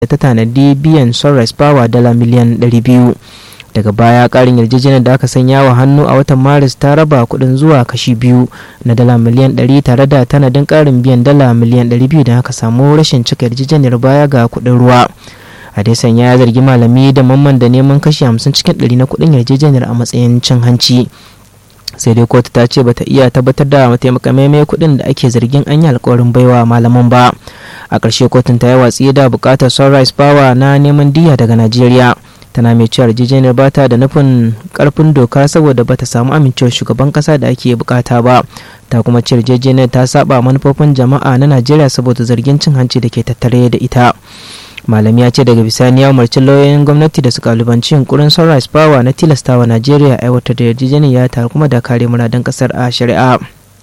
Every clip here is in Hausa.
da ta tanadi biyan sunrise power dala miliyan 200 daga baya karin yarjejeniyar da aka sanya wa hannu a watan maris ta raba kudin zuwa kashi biyu na dala miliyan 100 tare da tanadin karin biyan dala miliyan 200 da aka samu rashin cika yarjejeniyar baya ga kudin ruwa adesan ya zargi malami da mamman da neman kashi 50 cikin 100 na kudin yarjejeniyar a matsayin cin hanci sai dai kotu ta ce bata iya tabbatar da mataimakamaimai kuɗin da ake zargin an yi alkawarin baiwa malaman ba a ƙarshe kotun ta yi watsi da buƙatar sunrise power na neman diya daga najeriya tana mai cewa yarjejeniyar ba ta da nufin karfin doka saboda bata samu amincewar shugaban kasa da ake bukata ba ta kuma ce yarjejeniyar ta saba manufofin jama'a na najeriya saboda zargin cin hanci da ke tattare da ita malami ya ce daga bisani ya umarci lauyoyin gwamnati da su kalubanci yunkurin sunrise power na tilastawa najeriya aiwatar da yarjejeniya tare kuma da kare muradan kasar a shari'a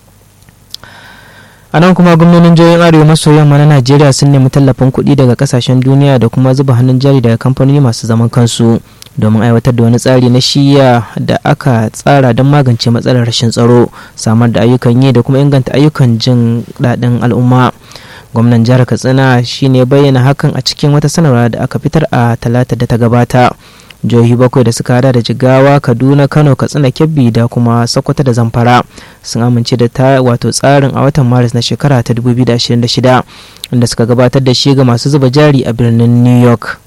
a nan kuma gwamnonin jihohin arewa maso yamma na najeriya sun nemi tallafin kuɗi daga kasashen duniya da kuma zuba hannun jari daga kamfanoni masu zaman kansu domin aiwatar da wani tsari na shiya da aka tsara don magance matsalar rashin tsaro samar da ayyukan yi da kuma inganta ayyukan jin daɗin al'umma gwamnan jihar katsina shine bayyana hakan a cikin wata sanarwa da aka fitar a talata da ta gabata jihohi bakwai da suka hada da jigawa kaduna kano katsina kebbi da kuma sokoto da zamfara sun amince da ta wato tsarin a watan maris na shekara ta 2026 inda suka gabatar da shi ga masu zuba jari a birnin new york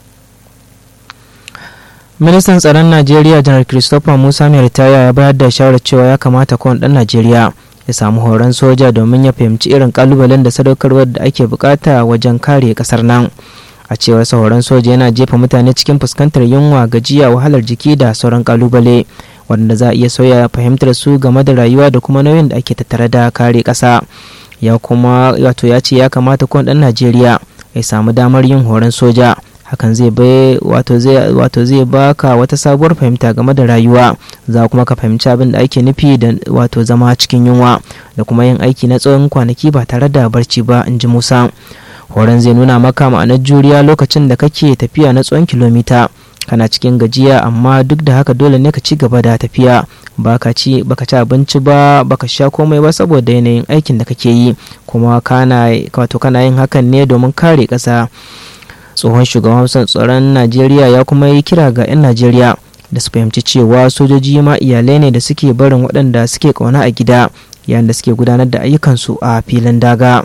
ministan tsaron najeriya janar christopher musa mai ritaya ya bayar da shawarar cewa ya kamata kowane ɗan najeriya ya samu horon soja domin ya fahimci irin kalubalen da sadaukarwar da ake bukata wajen kare kasar nan a cewar horon soja yana jefa mutane cikin fuskantar yunwa gajiya wahalar jiki da sauran kalubale wanda za a iya sauya fahimtar su game da rayuwa da kuma nauyin da ake tattare da kare kasa ya kuma wato ya ce ya kamata kowane dan najeriya ya samu damar yin horon soja hakan zai bai wato zai wato zai baka wata sabuwar fahimta game da rayuwa za kuma ka fahimci abin da ake nufi da wato zama cikin yunwa da kuma yin aiki na tsawon kwanaki ba tare da barci ba in ji musa horon zai nuna maka ma'anar juriya lokacin da kake tafiya na tsawon kilomita kana cikin gajiya amma duk da haka dole ne ka ci gaba da tafiya baka ci baka ci abinci ba baka sha komai ba saboda yanayin aikin da kake yi kuma kana wato kana yin hakan ne domin kare ƙasa tsohon shugaban tsaron najeriya ya kuma yi kira ga 'yan najeriya da su fahimci cewa sojoji ma iyalai ne da suke barin waɗanda suke ƙauna a gida yayin da suke gudanar da ayyukansu a filin daga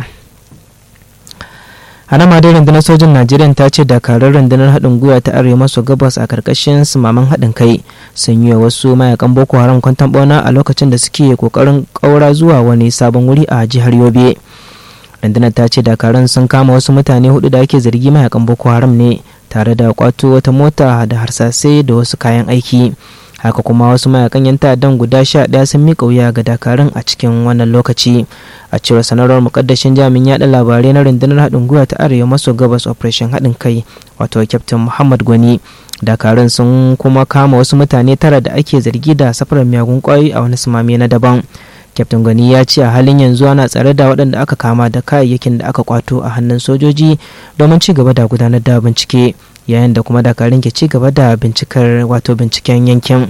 hana ma dai rundunar sojin najeriya ta ce dakarar rundunar haɗin gwiwa ta arewa maso gabas a karkashin sumaman haɗin kai sun yi wa wasu mayakan boko haram kwantan bauna a lokacin da suke kokarin ƙaura zuwa wani sabon wuri a jihar yobe rundunar ta ce dakaran sun kama wasu mutane hudu da ake zargi mayakan boko haram ne tare da kwato wata mota da harsasai da wasu kayan aiki haka kuma wasu mayakan yan ta'addan guda sha ɗaya sun miƙa wuya ga dakarun a cikin wannan lokaci a cewar sanarwar mukaddashin jami'in yaɗa labarai na rundunar haɗin gwiwa ta arewa maso gabas operation haɗin kai wato kyaftin muhammad gwani dakarun sun kuma kama wasu mutane tara da ake zargi da safarar miyagun kwayoyi a wani sumame na daban kyaftin gani ya ce a halin yanzu ana tsare da waɗanda aka kama da kayayyakin da aka kwato a hannun sojoji domin ci gaba da gudanar da bincike yayin da kuma dakarun ke ci gaba da bincikar wato binciken yankin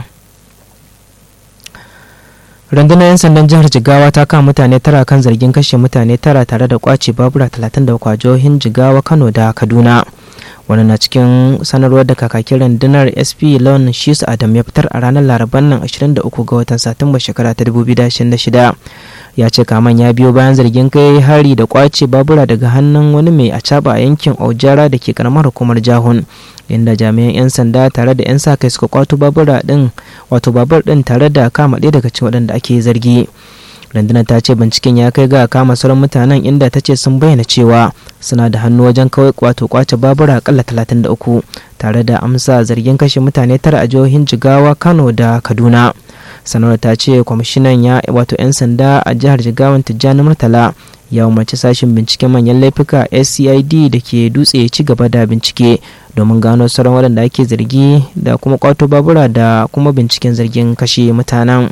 rundunar 'yan sandan jihar jigawa ta kama mutane tara kan zargin kashe mutane tara tare da kwace babura 33 a jihohin jigawa kano da kaduna wani na cikin sanarwar da kakakin rundunar sp lon shisu adam ya fitar a ranar laraban nan 23 ga watan satumba shekara ta 2026 ya ce kaman ya biyo bayan zargin kai hari da kwace babura daga hannun wani mai acaba a yankin aujara da ke karamar hukumar jahun inda jami'an 'yan sanda tare da 'yan sa kai suka kwato babura din wato babur din tare da kama ɗaya daga cikin waɗanda ake zargi rundunar ta ce binciken ya kai ga kama sauran mutanen inda ta ce sun bayyana cewa suna da hannu wajen kawai wato kwace babura akalla 33 tare da amsa zargin kashe mutane tara a jihohin jigawa kano da kaduna sanarwar ta ce kwamishinan ya wato 'yan sanda a jihar jigawan tijjani murtala ya umarci sashen binciken manyan laifuka scid da ke dutse ci gaba da bincike domin gano sauran waɗanda ake zargi da kuma kwato babura da kuma binciken zargin kashe mutanen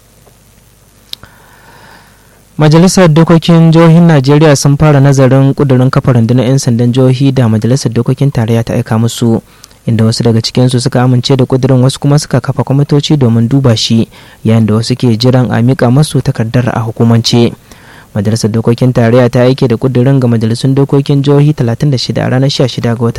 majalisar dokokin jihohin najeriya sun fara nazarin kudurin kafa rundunar 'yan sandan jihohi da majalisar dokokin tarayya ta aika musu inda wasu daga cikinsu suka amince da kudirin wasu kuma suka kafa kwamitoci domin duba shi yayin da wasu ke jiran a mika masu takardar a hukumance majalisar dokokin tarayya ta aike da kudirin ga majalisun dokokin jihohi 36 a ranar 16 ga watan